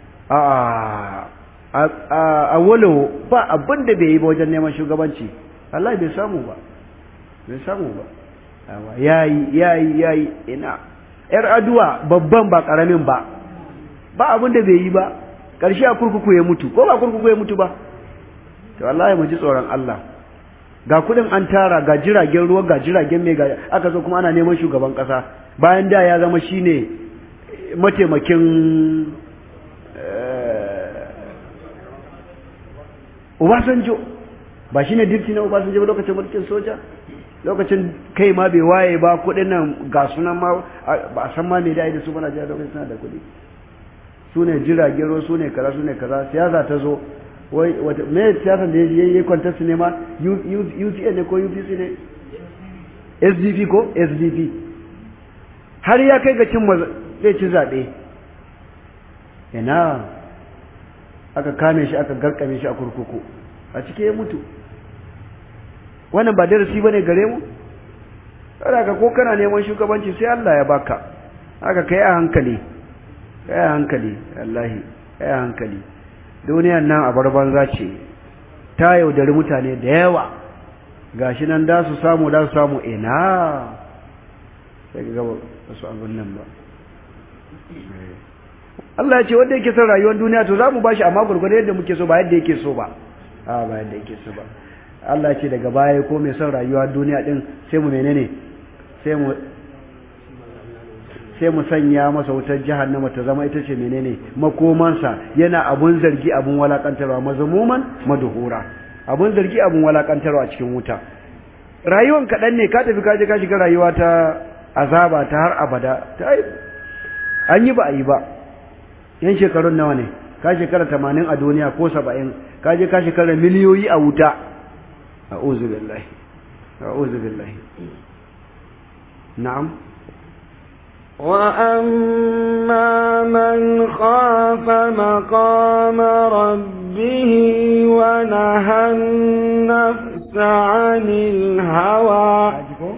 a walo ba abin da bai yi ba wajen neman shugabanci Allah bai samu ba bai samu ba yayi yayi yayi ina yar aduwa babban ba karamin ba ba abin da bai yi ba karshe a kurkuku ya mutu ko ba kurkuku ya mutu ba to wallahi mu ji tsoron Allah ga kudin an tara ga jiragen ruwa ga jiragen mai ga aka zo kuma ana neman shugaban kasa bayan da ya zama shine mataimakin Obasanjo ba shine dipti na Obasanjo ba lokacin mulkin soja lokacin kai ma bai waye ba kudin nan ga sunan ma ba a san ma me da da su bana jiya lokacin suna da kudi su ne jiragen ruwa su ne kaza su ne kaza siyasa ta zo wai wata me siyasa da yayi yayi kwantar su ne ma UCN ne ko UPC ne SDP ko SDP har ya kai ga cin zai ci zaɓe ina aka kame shi aka garkame shi a kurkuku a cike ya mutu wannan ba darasi bane gare mu kada ka ko kana neman shugabanci sai Allah ya baka haka kai a hankali kai a hankali wallahi kai a hankali duniyar nan a barbanza ce ta yaudari mutane da yawa gashi nan da su samu da su samu ina sai ga gaba wasu abin nan ba Allah ya ce wanda yake son rayuwar duniya to za mu bashi amma gurgurda yadda muke so ba yadda yake so ba a ba yadda yake so ba Allah ya ce daga baya ko mai son rayuwa duniya din sai mu menene sai mu sai mu sanya masa wutar jahannama ta zama ita ce menene makomansa yana abun zargi abun walakantarwa mazmuman madhura abun zargi abun walakantarwa a cikin wuta rayuwan kaɗan ne ka tafi kaje ka shiga rayuwa ta azaba ta har abada ta an yi ba a yi ba yan shekarun nawa ne ka shekara tamanin a duniya ko saba'in ka je ka shekara miliyoyi a wuta a billahi a billahi na'am وأما من خاف مقام ربه ونهى النفس عن الهوى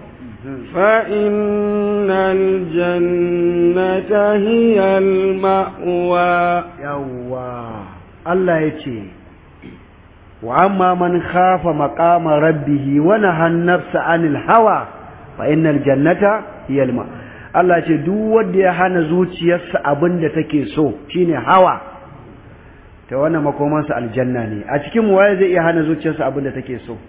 فإن الجنة هي المأوى يوا الله يتي وأما من خاف مقام ربه ونهى النفس عن الهوى فإن الجنة هي المأوى Allah ce duk wanda ya hana zuciyarsa abin da take so shine hawa ta wannan makomansa aljanna ne a cikin waye zai iya hana zuciyarsa abin da take so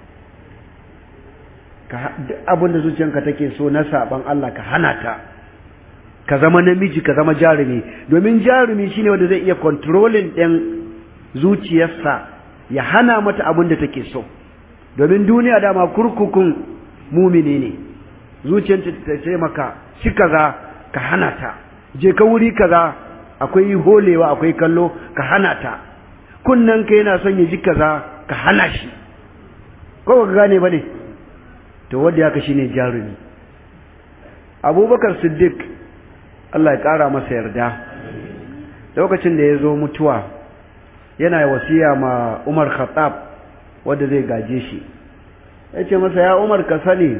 ka duk abin da zuciyarka take so na saban Allah ka hana ta ka zama namiji ka zama jarumi domin jarumi shine wanda zai iya controlling din zuciyarsa ya hana mata abin da take so domin duniya dama kurkukun mumini ne zuciyarta ta ce maka ci kaza ka hana ta je ka wuri kaza akwai holewa akwai kallo ka hana ta kunnan ka yana son ya ji kaza ka hana shi ko ka gane bane to wanda ya kashi ne jarumi abubakar siddiq Allah ya kara masa yarda lokacin da ya zo mutuwa yana wasiya ma umar khattab wanda zai gaje shi ya ce masa ya umar ka sani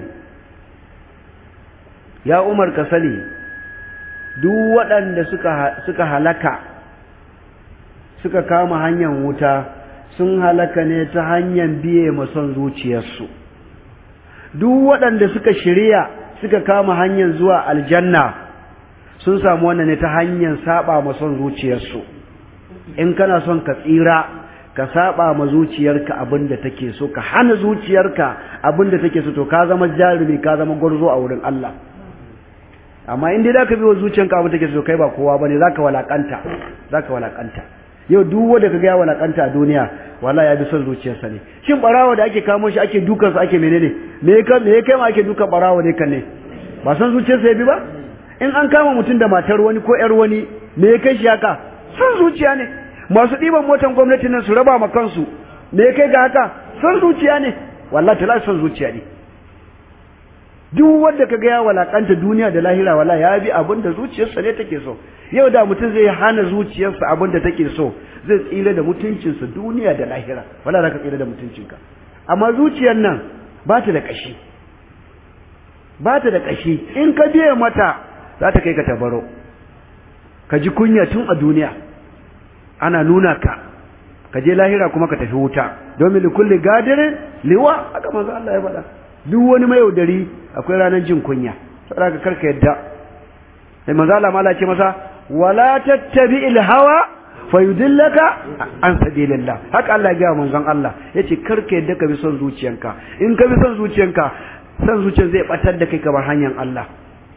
ya umar ka sani duk waɗanda suka, suka halaka suka kama hanyar wuta sun halaka ne ta hanyar biye son zuciyarsu duk waɗanda suka shirya suka kama hanyar zuwa aljanna sun samu wannan ne ta hanyar saba son zuciyarsu in kana son ka tsira ka saba ma zuciyarka abin da take so ka hana zuciyarka abin da take so to ka zama jarumi ka zama gwarzo a wurin Allah amma in dai zaka bi wa zuciyanka abin take so kai ba kowa bane zaka walakanta zaka walakanta yau duk wanda kaga ya walakanta a duniya wallahi ya bi son zuciyarsa ne shin barawo da ake kamo shi ake dukan sa ake menene me ka me kai ma ake dukan barawo ne kan ne ba son zuciyarsa ya bi ba in an kama mutum da matar wani ko yar wani me ya kai shi haka son zuciya ne masu ɗiban motan gwamnati nan su raba ma kansu me ya kai ga haka son zuciya ne wallahi ta son zuciya ne duk wanda kaga ya walakanta duniya da lahira wala ya bi abin da zuciyarsa ne take so yau da mutum zai hana zuciyarsa abin da take so zai tsira da mutuncinsa duniya da lahira wala za ka tsira da mutuncinka amma zuciyar nan ba ta da kashi ba ta da ƙashi in ka biye mata za ta kai ka tabaro ka ji kunya tun a duniya ana nuna ka ka je lahira kuma ka tafi wuta domin likulli gadirin liwa haka manzo Allah ya faɗa duk wani mai yaudari akwai ranar jin kunya saboda ka karka yadda sai manzo Allah mala ce masa wala tattabi'il hawa fayudillaka an sabilillah haka Allah ya ga manzon Allah yace karka yadda ka bi son zuciyanka in ka bi son zuciyanka son zuciyar zai batar da kai kamar hanyar Allah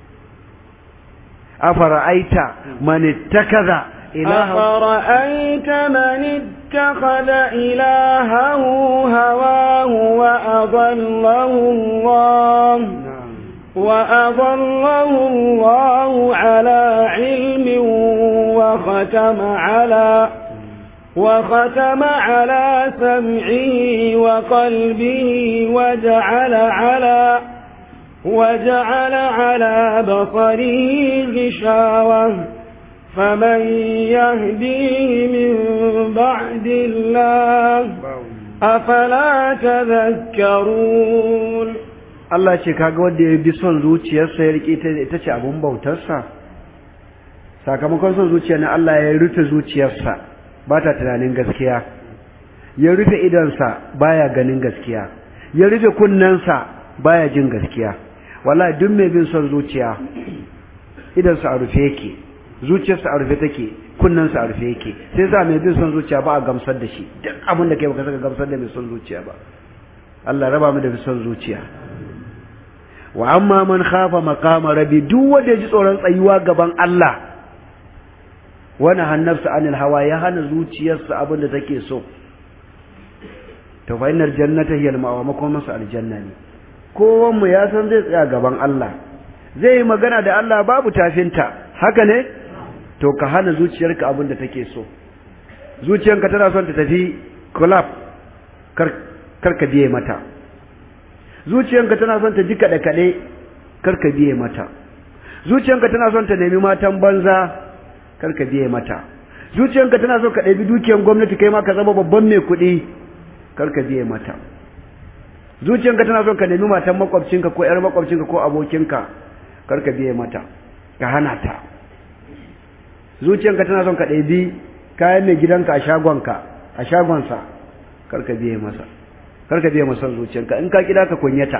afara'aita man ittakaza أفرأيت من اتخذ إلهه هواه وأضله الله وأضله الله على علم وختم على وختم على سمعه وقلبه وجعل على وجعل على بصره غشاوة فمن يهديه من بعد الله أفلا تذكرون Allah ce kaga wanda ya bi son zuciyarsa ya rike ita ce abun bautarsa sakamakon son zuciya na Allah ya rufe zuciyarsa ba ta tunanin gaskiya ya rufe idonsa baya ganin gaskiya ya rufe kunnensa baya jin gaskiya wallahi duk mai bin son zuciya idonsa a rufe yake zuciyarsa a rufe take kunnensa a rufe yake sai sa mai bin son zuciya ba a gamsar da shi duk abin da kai baka saka gamsar da mai son zuciya ba Allah raba mu da son zuciya wa amma man khafa maqama rabbi duk wanda ji tsoron tsayuwa gaban Allah wani hannarsa anil hawa ya hana zuciyarsa abin da take so to fa innar jannata hiya al-ma'wa makomansa aljanna ne kowan mu ya san zai tsaya gaban Allah zai yi magana da Allah babu tafinta haka ne to ka hana zuciyarka abin da take so zuciyarka tana son ta tafi club kar kar ka biye mata zuciyarka tana son ta ji kaɗe kaɗe kar ka biye mata zuciyarka tana son ta nemi matan banza kar ka biye mata zuciyarka tana son ka ɗabi dukiyar gwamnati kai ma ka zama babban mai kuɗi kar ka biye mata zuciyarka tana son ka nemi matan makwabcinka ko ƴar makwabcinka ko abokinka kar ka biye mata ka hana ta zuciyarka tana son ka ɗabi kayan mai gidanka a shagonka a shagonsa kar ka biye masa kar ka biye masa zuciyarka in ka kida ka kunyata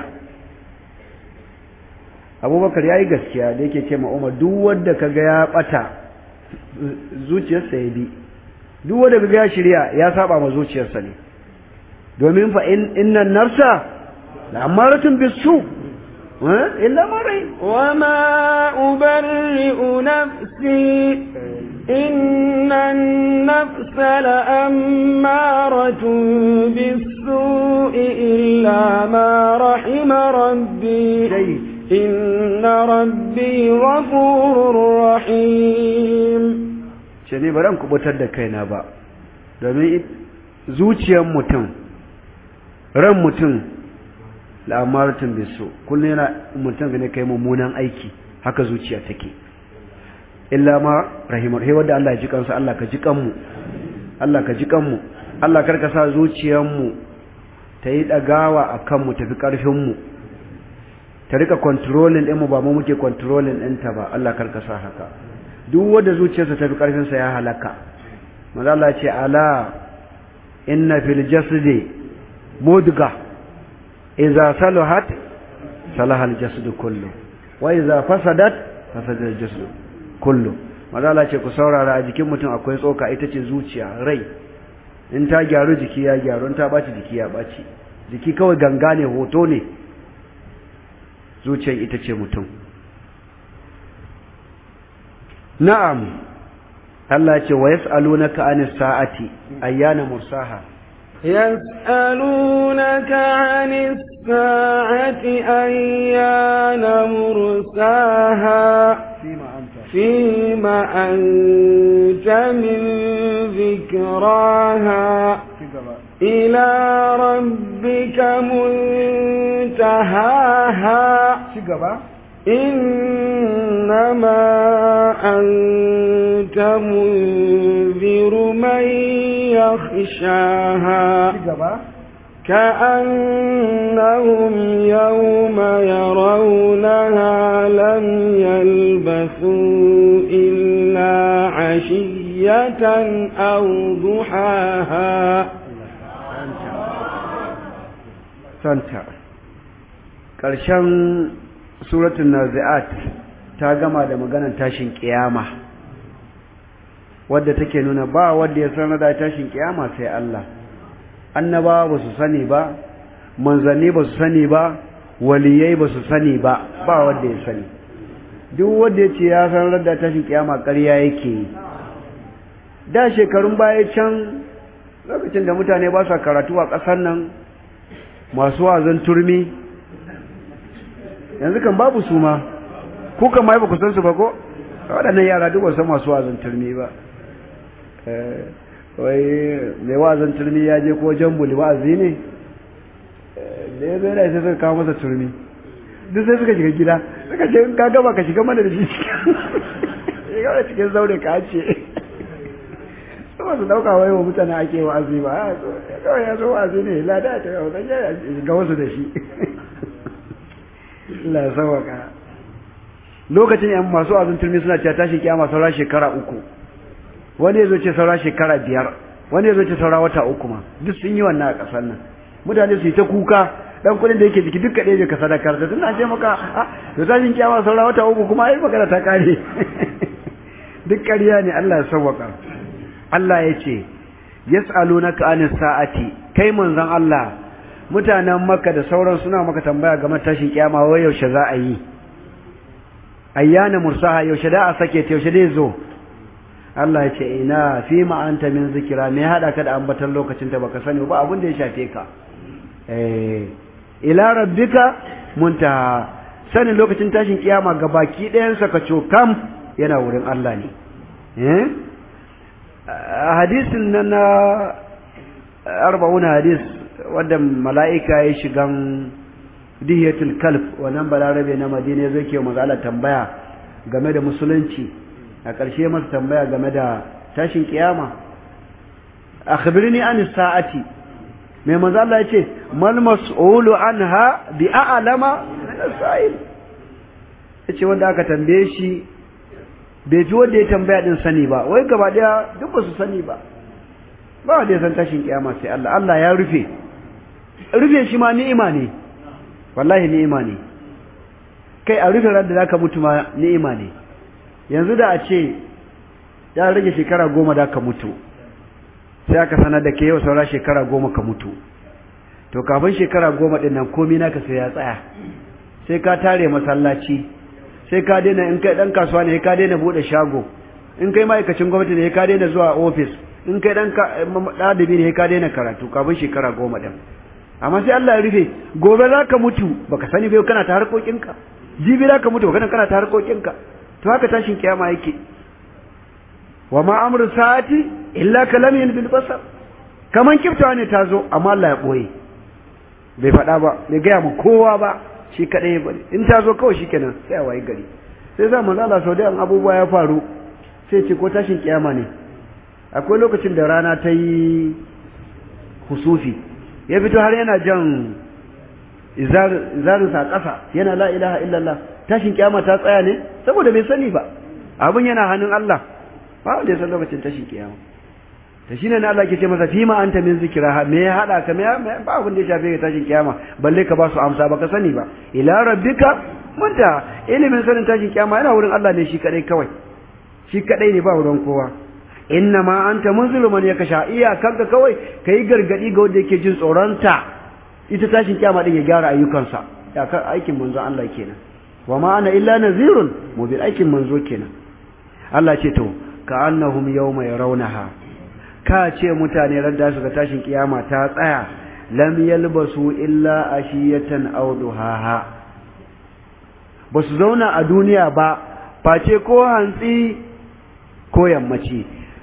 abubakar ya yi gaskiya da yake ce ma umar duk wanda ka ga ya ɓata zuciyarsa ya bi duk wanda ka ga ya shirya ya saba ma zuciyarsa ne domin fa innan nafsa la amaratun bisu illa ma rai wa ma ubarri'u nafsi inna an-nafsa la ammaratun bis-su'i illa ma rahima rabbi inna rabbi ghafurur rahim ce ne ba ran kubutar da kaina ba domin zuciyar mutum ran mutum la'amaratun bisu kullum yana mutum ne kai mummunan aiki haka zuciya take illa ma rahimar he wanda Allah ya ji kansa Allah ka ji kanmu Allah ka ji kanmu Allah karka sa zuciyar mu ta yi dagawa akan mu tafi karfin mu ta rika controlling din mu ba mu muke controlling din ta ba Allah karka sa haka duk wanda zuciyarsa tafi karfin sa ya halaka manzo Allah ya ce ala inna fil jasadi mudga idza salahat salaha al-jasad kullu wa idza fasadat fasada al-jasad kullu mazala ce ku saurara a jikin mutum akwai tsoka ita ce zuciya rai in ta gyaru jiki ya gyaru in ta baci jiki ya baci jiki kawai ganga ne hoto ne zuciyar ita ce mutum na'am Allah ce wa yas'alunaka anis sa'ati ayyana mursaha يسألونك عن الساعة أيان مرساها فيما أنت فيما أنت من ذكراها إلى ربك منتهاها إنما أنت منذر من يخشاها كأنهم يوم يرونها لم يلبثوا إلا عشية أو ضحاها santa ƙarshen suratun nazi'at ta gama da maganar tashin ƙiyama wadda take nuna ba wadda ya sanar da tashin ƙiyama sai Allah annabawa ba su sani ba manzanni ba su sani ba waliyai ba su sani ba ba wadda ya sani duk wadda ya ce ya sanar da tashin ƙiyama ƙarya yake yi da shekarun baya can lokacin da mutane ba sa karatu a ƙasar nan masu wazan turmi yanzu kan babu su ma ku kan ma ba ku san su ba ko waɗannan yara duk ba san masu wazan turmi ba wai mai wazan turmi ya je ko jambuli wa'azi ne da ya zai da sai suka kawo masa turmi duk sai suka shiga gida suka ce in ka gaba ka shiga mana da shi shiga da cikin zaure ka ce ba su dauka wai wa mutane ake wa'azi ba kawai ya zo wa'azi ne lada ta yau zan ya ga wasu da shi Allah ya sauwaka lokacin yan masu wa'azin turmi suna cewa tashi kiyama saura shekara uku wani ya zo ce saura shekara biyar wani ya zo ce saura wata uku ma duk sun yi wannan a ƙasar nan mutane su yi ta kuka dan kuɗin da yake jiki duk kaɗai ka sadakar da tun ce maka a to tashin kiyama saura wata uku kuma ai magana ta kare duk ƙarya ne Allah ya sauwaka Allah ya ce, Yas'alunaka anis sa'ati, kai manzon Allah, mutanen Makka da sauran suna maka tambaya game tashin kiyama wai yaushe za a yi. Ayyana mursaha yaushe da a sake ta yaushe dai zo. Allah ya ce ina fi ma anta min zikira me hada ka da ambatan lokacin ta baka sani ba abin da ya shafe ka. Eh ila rabbika muntaha sanin lokacin tashin kiyama gabaki ɗayan sa ka cokam yana wurin Allah ne. Eh hadisin nan na arba'una hadis wadda mala'ika ya shigan dihiyatul kalf wannan balarabe na madina zai ke mazala tambaya game da musulunci a ƙarshe masa tambaya game da tashin kiyama akhbirni an sa'ati mai manzo Allah yace mal mas'ulu anha bi a'lama min as-sa'il yace wanda aka tambaye shi bai ji wanda ya tambaya din sani ba wai gaba daya duk ba su sani ba ba wanda ya san tashin kiyama sai Allah Allah ya rufe rufe shi ma ni'ima ne wallahi ni'ima ne kai a rufe ran da zaka mutu ma ni'ima ne yanzu da a ce ya rage shekara goma da ka mutu sai aka sanar da ke yau saura shekara goma ka mutu to kafin shekara goma din nan komai naka sai ya tsaya sai ka tare masallaci sai ka daina in kai dan kasuwa ne ka daina bude shago in kai ma'aikacin gwamnati ne ka daina zuwa office in kai dan ɗalibi ne ka daina karatu kafin shekara goma din amma sai Allah ya rufe gobe za ka mutu baka sani bai kana ta harkokinka jibi za ka mutu baka kana ta harkokinka to haka tashin kiyama yake wa ma amru sa'ati illa kalamin bil basar kaman kiftawa ne ta zo amma Allah ya boye bai faɗa ba bai gaya ma kowa ba shi kaɗai ya bari in ta zo kawai shikenan sai a wayi gari sai za manzo Allah sau da abubuwa ya faru sai ce ko tashin kiyama ne akwai lokacin da rana ta yi husufi ya fito har yana jan izarinsa a ƙasa yana la ilaha illallah tashin kiyama ta tsaya ne saboda bai sani ba abin yana hannun Allah ba wanda ya san lokacin tashin kiyama ta shine ne Allah ke ce masa fima anta min zikra me ya hada ka me ba abin da ya shafe ka tashin kiyama balle ka ba su amsa baka sani ba ila rabbika munta ilimin sanin tashin kiyama yana wurin Allah ne shi kadai kawai shi kadai ne ba wurin kowa inna ma anta munzilu man yakasha iya kanka kawai kai gargadi ga wanda yake jin tsoronta ita tashin kiyama din ya gyara ayyukansa ya kan aikin manzo Allah kenan wa ma ana illa nazirun mubin aikin manzo kenan Allah ce to ka annahum yawma yarawnaha ka ce mutane ran da su ga tashin kiyama ta tsaya lam yalbasu illa ashiyatan aw duhaha basu zauna a duniya ba face ko hantsi ko yammaci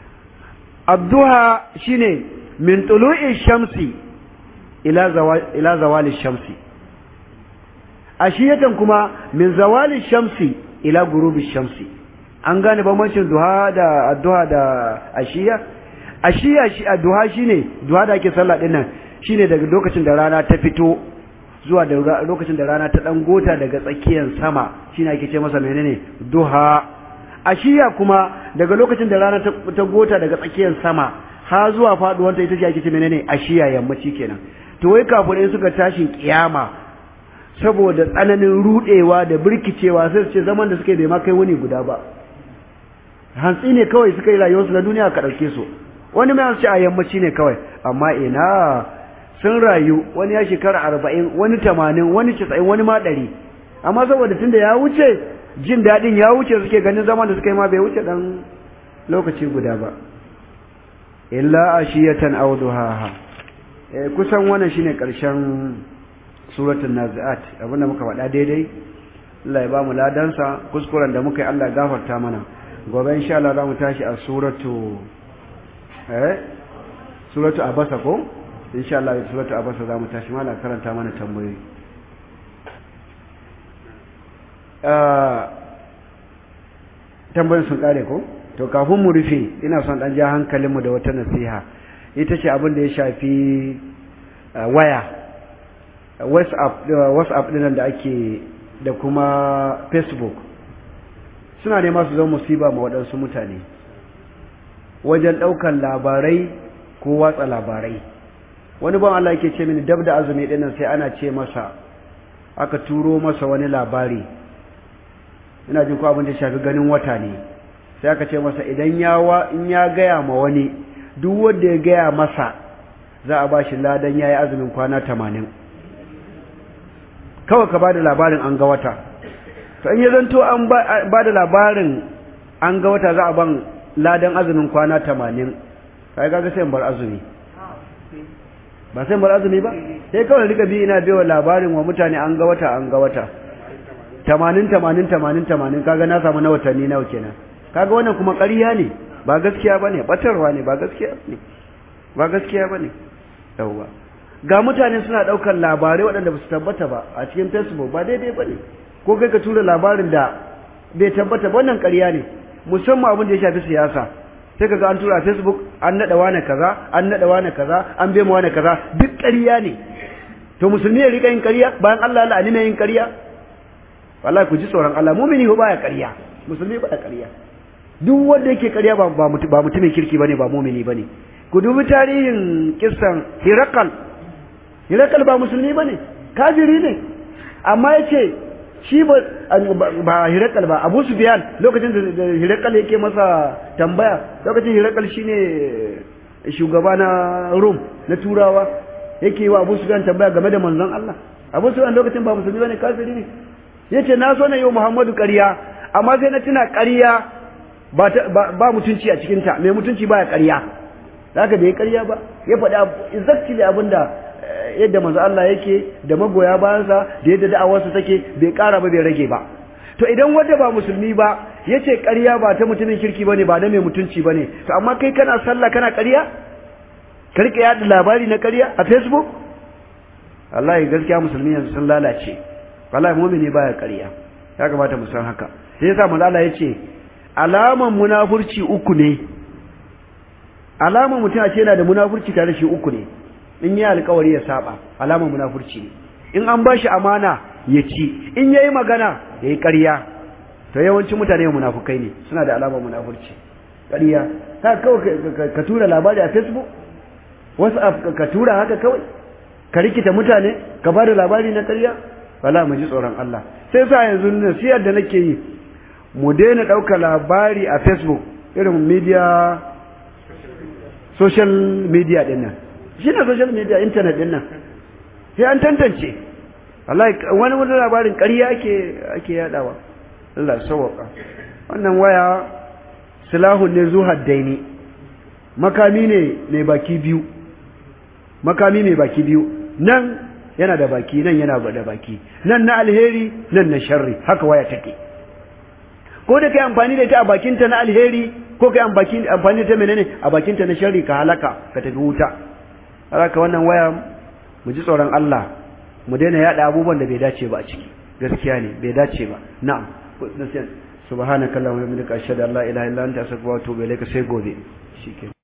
abduha shine min tulu'i shamsi ila zawali ila zawali shamsi ashiyatan kuma min zawali shamsi ila gurubi shamsi an gane bambancin duha da addu'a da ashiya ashiya shi addu'a shine duha da ake sallah din nan shine daga lokacin da rana ta fito zuwa da lokacin da rana ta dan gota daga tsakiyar sama shine ake ce masa menene duha ashiya kuma daga lokacin da rana ta gota daga tsakiyar sama ha zuwa faduwanta ita ce ake ce menene ashiya yammaci kenan to wai kafirai suka tashin kiyama saboda tsananin rudewa da birkicewa sai su ce zaman da suke bai ma kai wani guda ba hantsi ne kawai suka yi rayuwarsu na duniya ka ɗauke su wani mai ce a yammaci ne kawai amma ina sun rayu wani ya shekara arba'in wani tamanin wani casa'in wani ma ɗari amma saboda tunda ya wuce jin daɗin ya wuce suke ganin zaman da suka yi ma bai wuce ɗan lokaci guda ba illa ashiyatan aw duhaha eh kusan wannan shine karshen suratul naziat abinda muka faɗa daidai Allah ya bamu ladansa kuskuren da muka yi Allah ya gafarta mana gobe insha Allah zamu tashi a suratu eh suratu abasa ko insha Allah suratu abasa zamu tashi mala karanta mana tambayoyi ah tambayoyin sun kare ko to kafin mu rufe ina son dan ja hankalinmu da wata nasiha ita ce abin da ya shafi waya whatsapp whatsapp dinan da ake da kuma facebook suna nema su zama musiba ma waɗansu mutane wajen ɗaukan labarai ko watsa labarai wani ban Allah yake ce mini dab da azumi dinnan sai ana ce masa aka turo masa wani labari ina jin ko abin da ya shafi ganin wata ne sai aka ce masa idan ya in ya gaya ma wani duk wanda ya gaya masa za a bashi ladan yayi azumin kwana 80 kawai ka bada labarin an ga wata to in ya zanto an bada labarin an ga wata za a ban ladan azumin kwana 80 kai kaga sai bar azumi ba sai bar azumi ba sai kawai rika bi ina biyo labarin wa mutane an ga wata an ga wata 80 80 80 80 kaga na samu na watanni nawa kenan kaga wannan kuma ƙarya ne ba gaskiya bane batarwa ne ba gaskiya ne ba gaskiya bane yawwa ga mutane suna daukar labarai waɗanda ba su tabbata ba a cikin Facebook ba daidai bane ko kai ka tura labarin da bai tabbata ba wannan ƙarya ne musamman abin da ya shafi siyasa sai kaga an tura a Facebook an nada wani kaza an nada wani kaza an bai wani kaza duk ƙarya ne to musulmi ya rika yin ƙarya bayan Allah Allah ne yin ƙarya wallahi ku ji tsoron Allah mumini ba ya ƙarya musulmi ba ya ƙarya duk wanda yake ƙarya ba ba mutumin kirki bane ba mumini bane ku dubi tarihin kissan Hirakal Hirakal ba musulmi bane kafiri ne amma yace shi ba ba Hirakal ba Abu Sufyan lokacin da Hirakal yake masa tambaya lokacin Hirakal shine shugaba na Rum na Turawa yake wa Abu Sufyan tambaya game da manzon Allah Abu Sufyan lokacin ba musulmi bane kafiri ne yace na so na yi wa Muhammadu ƙarya amma sai na tuna ƙarya ba mutunci a cikinta mai mutunci ba ya ƙarya haka da ya ƙarya ba ya faɗi exactly abin da yadda manzo Allah yake da magoya bayansa da yadda da'awarsa take bai ƙara ba bai rage ba to idan wanda ba musulmi ba yace ƙarya ba ta mutumin kirki bane ba na mai mutunci bane to amma kai kana sallah kana ƙarya ka rike yada labari na ƙarya a facebook wallahi gaskiya musulmi yanzu sun lalace wallahi mu'mini baya ƙarya ya kamata mu san haka sai yasa manzo Allah yace alaman munafurci uku ne alaman mutum a ce yana da munafurci tare shi uku ne in yi alkawari ya saba alaman munafurci ne in an ba shi amana ya ci in yayi magana ya yi ƙarya to yawancin mutane munafukai ne suna da alamar munafurci ƙarya ta kawai ka tura labari a facebook wasu ka tura haka kawai ka rikita mutane ka ba da labari na ƙarya wala mu ji tsoron Allah sai sa yanzu nasiyar da nake yi mu daina ɗauka labari a facebook irin media social media ɗin nan shi ne social media internet ɗin nan sai an tantance wallahi wani wani labarin ƙarya ake ake yadawa Allah sauwaka wannan waya silahun ne zu haddaini makami ne mai baki biyu makami mai baki biyu nan yana da baki nan yana da baki nan na alheri nan na sharri haka waya take ko da kai amfani da ita a bakinta na alheri ko kai amfani da ta menene a bakinta na sharri ka halaka ka tafi wuta haka wannan waya mu ji tsoron Allah mu daina yada abubuwan da bai dace ba a ciki gaskiya ne bai dace ba na'am subhanakallahumma wa bihamdika ashhadu an la ilaha illa anta astaghfiruka wa atubu ilayka sai gobe shikenan